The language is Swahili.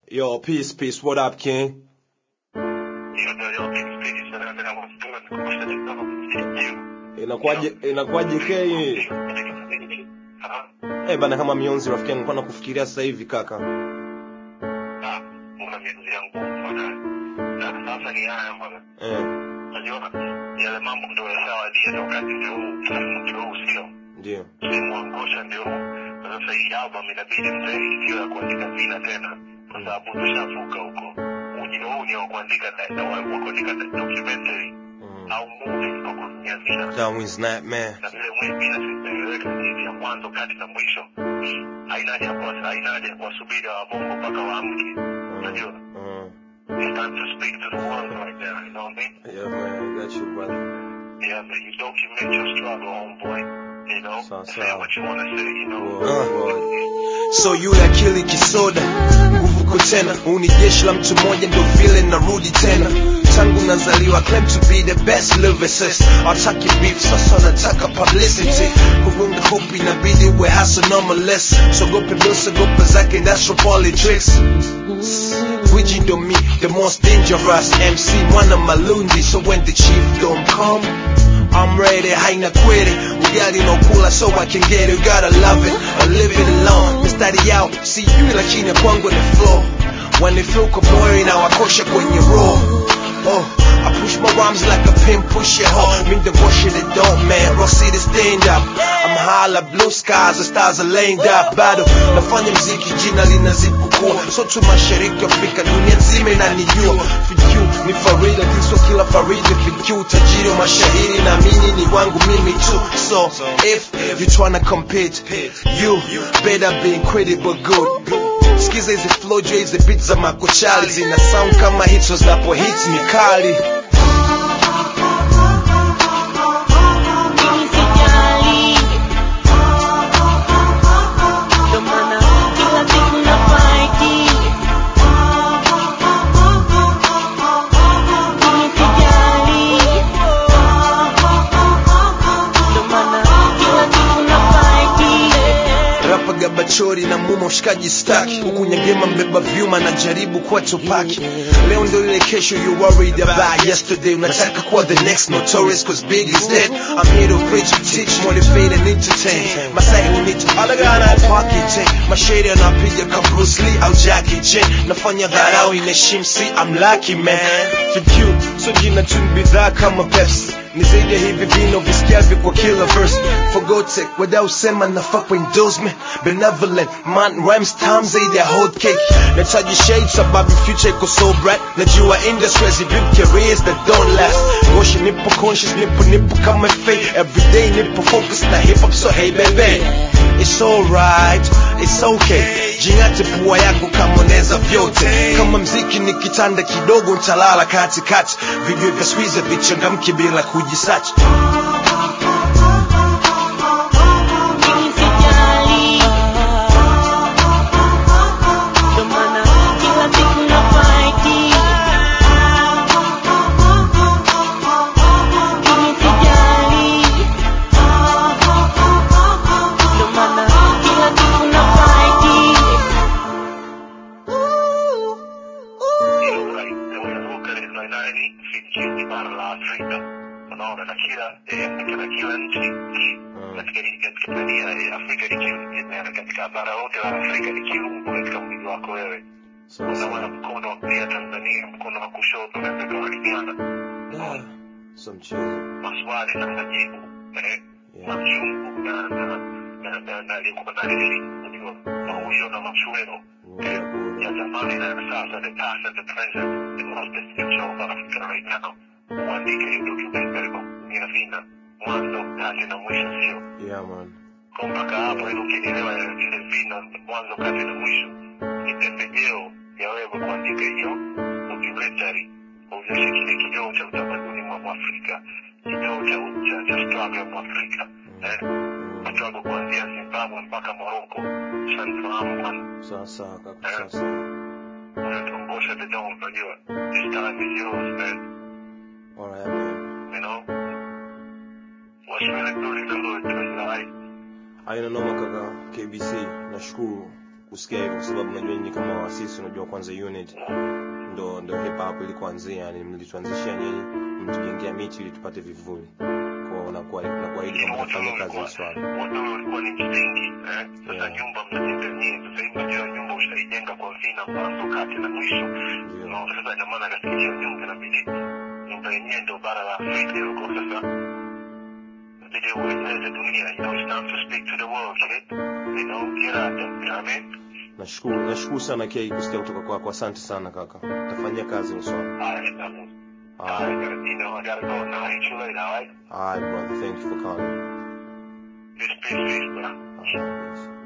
Yo, peace, peace. What up, King? Yo, yo, yo, peace, peace. Na- na- na- nikukumbusha kidogo kitu. Inakuwaje, inakuwaje K? Ah, Eh, bana kama mionzi rafiki yangu, nilikuwa nakufikiria sasa hivi kaka. ah, una miezi yangu bwana. Na sasa ni haya bwana. Eh, Unajua yale mambo ndio yashawadia na wakati ndio huu, ndio huu sio. ndio. Simwangosha ndio huu. Na Sasa hii album inabidi mzee sio ya kuandika vina tena kwa sababu tushavuka huko. Ujio huu ni wa kuandika na- na wa wa kuandika documentary Mm. au movie kwa kutumia vina. Darwin's Nightmare. na vile mwe bila sitaeleweka jinsi ya mwanzo kati na mwisho haina haja ya kuwa haina haja ya kuwasubiri wabongo mpaka waamke unajua Mm. it's time to speak to the world right now you know what I mean Yeah, man, I got you, brother. yeah man you document your struggle homeboy you know Sawa, say sawa. what you want to say you know Word, word. So yule akili kisoda nguvu ko tena huu ni jeshi la mtu mmoja ndo vile narudi tena tangu nazaliwa claim to be the best lyricist ataki beef sasa nataka publicity kugonga hope inabidi we hustle normalist sogope dosogope zake industrial politics Gwiji ndo me, the most dangerous MC mwana malundi so when the chief don't come I'm ready, haina kweli ugali no kula so I can get it, gotta love it or live it alone mistari yao si yui lakini ya kwangu ni flow wanifilko moyo inawakosha kwenye roho Oh, I push my rhymes like a pin push your hoe Mean the bullshit it don't man Rock City stand up I'm high like blue skies The stars are laying up Bado nafanya mziki jina linazidi kukua So tu mashariki Afrika dunia nzima inanijua FQ ni Farida Kiswa kila Farida FQ tajiri wa mashahiri na mini ni wangu mimi tu So if you tryna compete You better be incredible good Skiza hizi flow juu ya hizi beats za makochali Zina sound kama hits zinapo hits ni kali Mimi sijali, ndo maana kila siku na fight. Mimi sijali, ndo maana kila siku na fight. rapa gabachori na muma ushikaji staki huku nyangema mbeba vyuma na jaribu kuwa tupaki leo ndo ile kesho you worried about yesterday unataka kuwa the next notorious cause big is dead I'm here to preach teach motivate and entertain masai unito alagana pakite masheri anapiga ka Bruce Lee au Jackie Chan nafanya dharau inaheshimu si I'm lucky man FQ so jina tu ni bidhaa kama Pepsi ni zaidi ya hivi vino visikiavyo kwa kila verse forgote wadau sema nafaa kwa endorsement benevolent man rhymes time zaidi ya hot cake nataji shade sababu future iko so bright najua industry has built careers that don't last goshi nipo conscious nipo nipo kama fate everyday nipo focus na hip hop so hey baby It's alright, it's okay Jingate pua yako kama unaweza vyote Kama mziki ni kitanda kidogo ntalala katikati Video vya squeeze vichangamki bila kujisachi Mimi sijali, ndo maana kila siku na fight. Mimi sijali, ndo maana kila siku na fight. Hilo right. Na unavuka ile line nine, FQ ni bara la Afrika unaona na kila eh, katika kila nchi katika katika dunia ya Afrika ni kiungo na katika bara lote la Afrika ni kiungo katika mwili wako wewe unaona mkono wa kulia Tanzania mkono wa kushoto unaweza kuwasiliana So mchezo maswali na majibu eh, machungu na na na na na alikuwa na lili unajua mauyo na machweo eh, ya zamani na ya sasa the past and the present the most essential of Africa right now uandike hiyo documentary kwa kutumia vina mwanzo kati na mwisho sio Yeah man kwa mpaka hapo ili ukielewa vile vina mwanzo kati na mwisho ni pembejeo ya wewe kuandika hiyo documentary uonyeshe kile kioo cha utamaduni mwa mwafrika kioo cha cha cha struggle ya mwafrika eh struggle kuanzia Zimbabwe mpaka Morocco shanifahamu bwana Sawa sawa kaka sawa sawa unatuongosha the dawn unajua this time is yours man Alright man you know what's really good in the hood is like Haina noma kaka KBC nashukuru kusikia hivyo kwa sababu najua nyinyi kama waasisi unajua kwanza unit ndo ndo hip hop ilikoanzia yani mlituanzishia nyinyi mtujengea miti ili tupate vivuli kwa unakuwa unakuahidi kwamba utafanya kazi hii swala wote ulikuwa ni msingi eh? Sasa Yeah. nyumba mnajenga nyinyi, sasa hivi unajua nyumba ushaijenga kwa vina mwanzo, kati na mwisho. ndio Unaona, sasa ina maana katika hiyo nyumba inabidi nyumba yenyewe ndio bara la Afrika huko. Sasa inabidi ueleze dunia, you know, it's time to speak to the world, kid. You know, get out there, you know what I mean? nashukuru nashukuru sana kia kusikia kutoka kwako asante sana kaka tafanyia kazi hilo swala Alright, I'm- Alright. alright, you know, I gotta go now. I'll hit you later, alright? Alright, brother. Thank you for calling. Peace, peace, peace, bro. Alright, peace.